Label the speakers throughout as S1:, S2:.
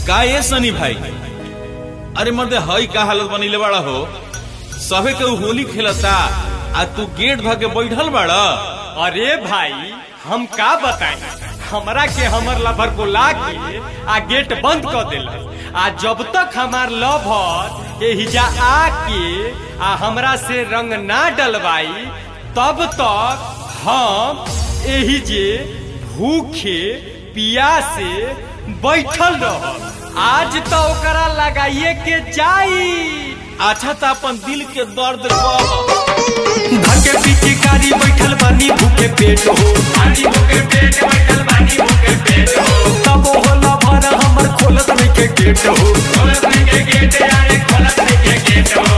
S1: का ये सनी भाई अरे मर्दे हई का हालत बनीले बाड़ा हो सभे के होली खेलता आ तू गेट भागे बैठल बाड़ा
S2: अरे भाई हम का बताएं हमरा के हमर लवर को ला के आ गेट बंद कर दिलस आ जब तक हमार लवर एहिजा आके आ हमरा से रंग ना डलवाई तब तक हम एही जे भूखे पियासे बैठल रह आज तो ओकरा लगाइए के चाही
S1: अच्छा तो अपन दिल के दर्द कह
S2: धके पीछे गाड़ी बैठल बानी भूखे पेट हो बानी भूखे पेट बैठल बानी भूखे पेट हो तब होला भर हमर खोलत नहीं के गेट हो खोलत नहीं के गेट यारे खोलत नहीं के गेट हो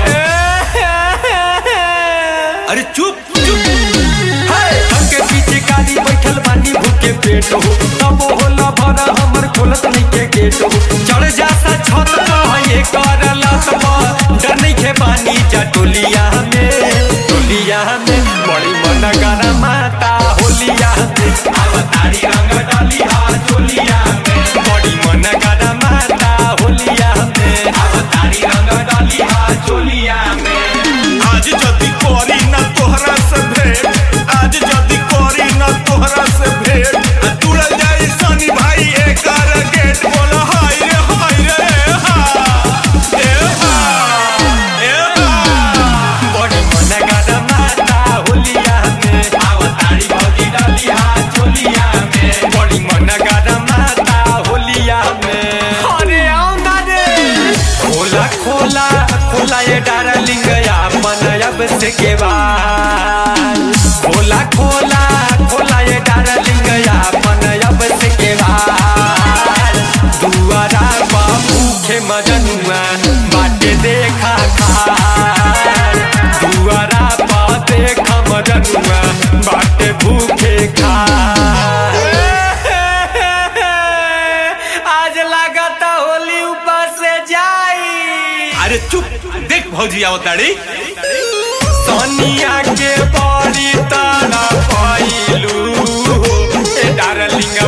S1: अरे चुप चुप
S2: धके पीछे गाड़ी बैठल बानी भूखे पेट हो तब होला भर हमर खोलत नहीं के गेट हो चढ़ जाता छत पर ये करला तब डर नहीं के बानी जा टोलिया में टोलिया में बड़ी मन करा माता होलिया में अवतारी रंग डालिया चोलिया में बड़ी मन करा माता होलिया में अवतारी रंग डालिया चोलिया में
S1: आज जदी करी ना तोहरा से भेंट आज जदी करी ना तोहरा से भेंट आ तुड़ल जाई सनी भाई एकर गेट बोल हाय रे हाय रे हा ए हा ए हा
S2: बड़ी मन करा माता होलिया में अवतारी भौजी डालिया चोलिया में बड़ी मन करा माता होलिया में अरे आओ ना रे खोला खोला खोला ये डार्लिंग अपन अब से के बाद खोला खोला खोला ये डार्लिंग अपन अब से के बाद दुआरा बा भूखे मजनुआ बाटे देखा खार दुआरा बा देखा मजनुआ बाटे भूखे खार आज लागता होली ऊपर से जाई
S1: अरे चुप देख भौजी आवताड़ी
S2: सोनिया के बड़ी तारा पाइलू ए डार्लिंग